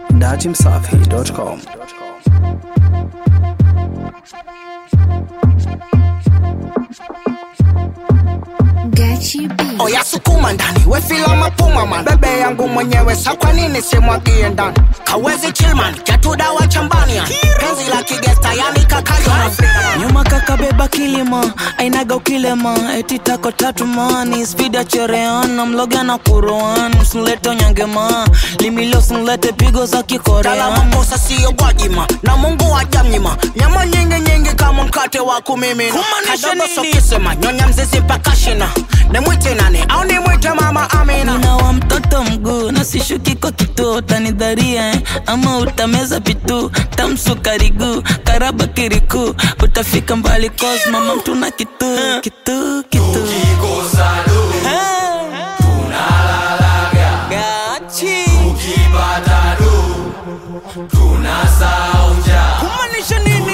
datimsafi.com. Gachi B. oya sukuma ndani wefila mapuma man bebe yangu mwenyewe sa kwa nini simwagie ndani kawezi chilman ketudawa chambania penzi la kigesta yani kakayo nyuma kakabeba kilima ainaga ukilema eti tako tatu mani spidi ya chereana mloga na kuroan msulete onyangema limilio sunlete pigo za kala kikorean makosa siyo gwajima na mungu wajamnyima nyama nyingi nyingi kama mkate wa kumimina Kumaanisha kadogo nini? sokisema nyonya mzizi mpaka shina nimwite nani au nimwite mama amina nina wa mtoto mguu na sishuki kwa kituo utanidharia eh? ama utameza pitu tamsukariguu karaba kiriku utafika mbali cause mama mtuna kitu kitu kitu Gachi. Kumaanisha nini?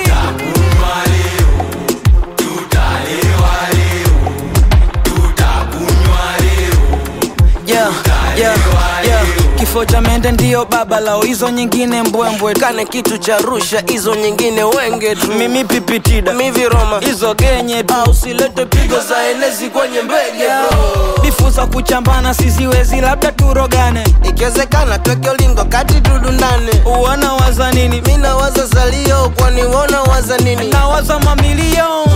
Yeah, yeah, yeah. kifo cha mende ndiyo baba lao hizo nyingine mbwembwe kane kitu cha rusha hizo nyingine wenge tu mimi pipitida miviroma hizo genye tu au silete pigo za enezi kwenye mbege bro bifu za kuchambana siziwezi labda turogane ikiwezekana tweke ulingo kati tudundane uwana waza nini mi nawaza salio kwani wona waza nini nawaza mamilion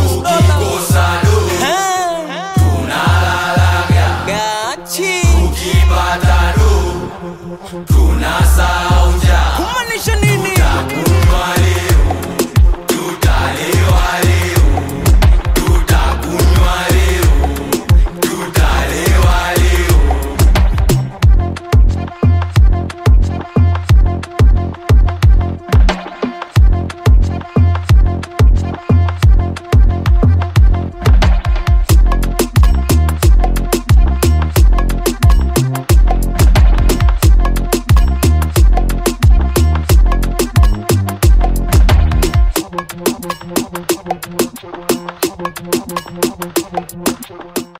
kumaanisha nini